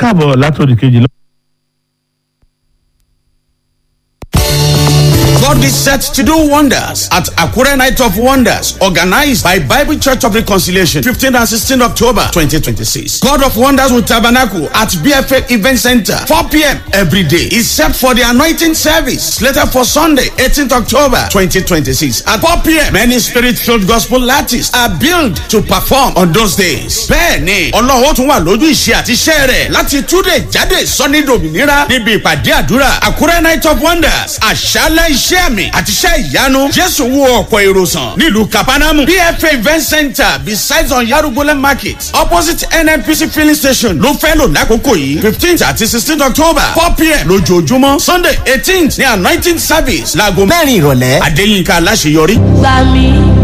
káàbọ̀ látòdì kejì lọ. God is set to do wonders at Akure Night of Wonders, organized by Bible Church of Reconciliation, 15th and 16th October 2026. God of Wonders will tabernacle at BFA Event Center, 4 p.m. every day. Is set for the anointing service, later for Sunday, 18th October 2026 at 4 p.m. Many spirit-filled gospel artists are billed to perform on those days. Bẹ́ẹ̀ni, Ọlọ́run tún wà lójú ìṣe àti iṣẹ́ rẹ̀ láti túnde jáde sọ́ni dòmìnira níbi ìpàdé àdúrà Akure Night of Wonders, àṣálẹ̀ iṣẹ́ àmì àti iṣẹ́ ìyanu jésù wo ọ̀pọ̀ èrò sàn nílùú kapanamu pfa event center besides on yarugbole market opposite nnpc filling station ló fẹ́ lò lákòókò yìí fifteenth àti sixteenth october four pm lójoojúmọ́ sunday eighteenth ní anointing service láago mẹ́rin ìrọ̀lẹ́. adéyínká aláṣeyọrí. gbà mí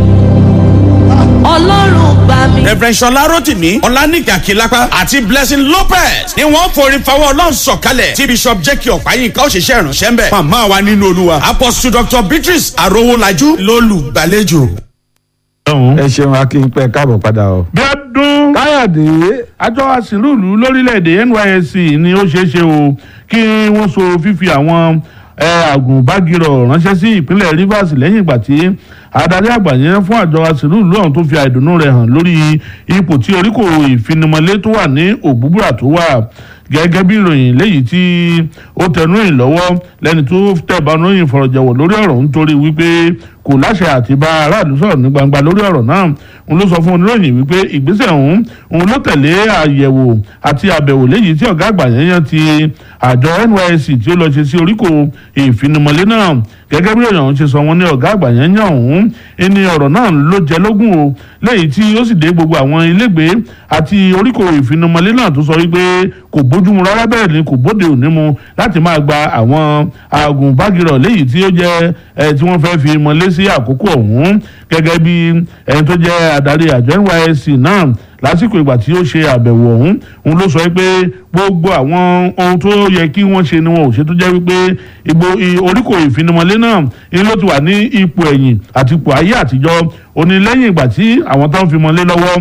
ọlọ́run gbà mí. reverend sọlá rotimi ọlánìkà kìlápá àti blessing lopez ni wọn forí fọwọ́ ọlọ́run sọ̀kalẹ̀ tí bishop jẹ́kì ọ̀páyínká òṣìṣẹ́ ìránṣẹ́ ń bẹ̀. màmá wa nínú olúwa apostle dr beatrice arowolajú lólùgbàlejò. ọ̀hún. ẹ ṣeun akínpẹ káàbọ̀ padà o. bí ọdún káyọ̀dé àjọ àsìlúùlù lórílẹ̀‐èdè nysc ni ó ṣeé ṣe o kí wọ́n so fífi àwọn eh, àgùnbágirọ̀ ránṣẹ́ sí ìpínlẹ̀ rivers lẹ́yìn ìgbà tí adarí àgbà yẹn fún àjọ àsìlúùlù ọ̀hún tó fi àìdùnnú rẹ̀ hàn lórí ipò tí oríkò ìfinimọ̀lé tó wà ní òbúbúrà tó wà gẹ́gẹ́ bí ìròyìn léyìí tí ó tẹnu ìyìn lọ́wọ́ lẹ́ni tó tẹ̀bánu ìyìn fọ̀rọ̀jẹ̀wọ̀ lórí ọ̀rọ̀ nítorí wípé kò láṣẹ àti bá aráàlú sọ̀rọ̀ ní gbangba lórí ọ̀rọ̀ náà òun ló sọ fún oníròyìn wípé ìgbésẹ̀ ọ̀hún òun ló tẹ̀lé àyẹ̀wò àti àbẹ̀wò léyìí tí ọ̀gá àgbà yẹn yẹn ti àjọ nysc tí ó lọ ṣe sí oríkò ìfinimọ̀lé náà gẹ́gẹ́ bí ìròyìn ọ̀hún ṣe sọ wọn ní ọ̀gá àgbà yẹn yàn ọ̀hún ẹni ọ̀rọ̀ náà ló jẹ lógún o léyìí tí ó sì dé gbogbo àwọn ilégbèé àti oríkò ìfinimọ̀lé náà tó sọ wípé kò bójúmu rárá bẹ́ẹ̀ ni kò bóde òní mu láti máa gba àwọn agùnbágirọ̀ léyìí tí ó jẹ́ ẹ tí wọ́n fẹ́ fi mọ́lé sí àkókò ọ̀hún gẹ́gẹ́ bí ẹni tó jẹ́ adarí àjọ nysc náà lásìkò ìgbà tí ó ṣe àbẹ̀wò ọ̀hún òun ló sọ pé gbogbo àwọn ohun tó yẹ kí wọ́n ṣe ni wọn ò ṣe tó jẹ́ wípé ìgbò oríkò ìfinimọ̀lé náà ni ló ti wà ní ipò ẹ̀yìn àti ipò ayé àtijọ́ ó ní lẹ́yìn ìgbà tí àwọn tó ń fi mọ́lé lọ́wọ́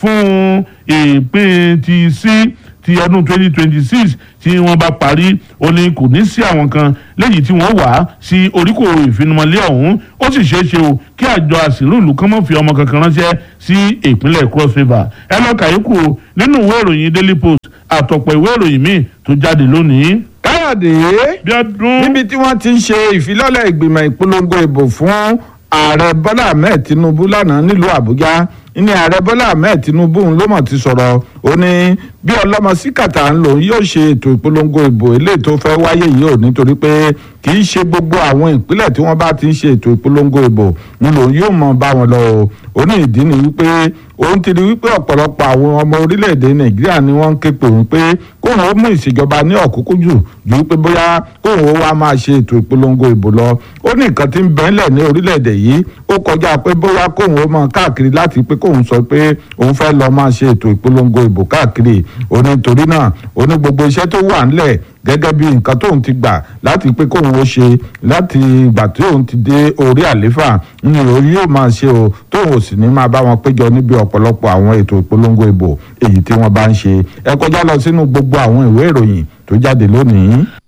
fún ìpín ti sí ti ọdún twenty twenty six tí wọ́n bá parí ó ní kò ní sí àwọn kan léyìí tí wọ́n wà sí oríkò ìfinimọ̀lé ọ̀hún ó sì ṣeé ṣe o kí àjọ àsìlúùlù kan mọ̀ fi ọmọ kankan ránṣẹ́ sí ìpínlẹ̀ cross river ẹ lọ́ọ́ kàyékù o nínú ìwé ìròyìn daily post àtọ̀pọ̀ ìwé ìròyìn míì tó jáde lónìí. káyọ̀dé bí ọdún níbi tí wọ́n ti ń ṣe ìfilọ́lẹ̀ ìgbìmọ̀ ìpolongo ìbò fún ààrẹ bọ́lá ahmed tinubu lánàá nílùú àbújá ní ààrẹ bọ́lá ahmed tinubu ń ló mọ̀ ti sọ̀rọ̀ ó ní bí ọlọ́mọ síkàtà ń lò yóò ṣe ètò ìpolongo ìbò eléyìí tó fẹ́ wáyé yìí ò nítorí pé kì í ṣe gbogbo àwọn ìpínlẹ̀ tí wọ́n bá ti ń ṣe ètò ìpolongo ìbò ń lò yóò mọ̀ bá wọn lọ o ó ní ìdí ni wípé òun ti rí wípé ọ̀pọ̀lọpọ̀ àwọn ọmọ orílẹ̀-èdè nàìjíríà ni wọ́n ń ké pè wípé kóun ó mú ìṣèjọba ní ọ̀kúnkún jù ju wípé bóyá kóun ó wá máa ṣe ètò ìpolongo ìbò lọ ó ní nǹkan tí ń bẹ́ńlẹ̀ ní orílẹ̀-èdè yìí ó kọjá pé bóyá kóun ó máa káàkiri láti pé kóun sọ pé òun fẹ́ lọ máa ṣe ètò ìpolongo ìbò káàkiri ó ní torí náà ó ní gbogbo iṣẹ́ tó wà ńlẹ̀ gẹ́gẹ́ bí nǹkan tóun ti gbà láti pé kóun ó ṣe láti ìgbà tí òun ti dé orí àléfà ní òun yóò máa ṣe o tóun ò sì ní máa bá wọn péjọ níbi ọ̀pọ̀lọpọ̀ àwọn ètò ìpolongo ìbò èyí tí wọ́n bá ń ṣe ẹ kọjá lọ sínú gbogbo àwọn ìwé ìròyìn tó jáde lónìí.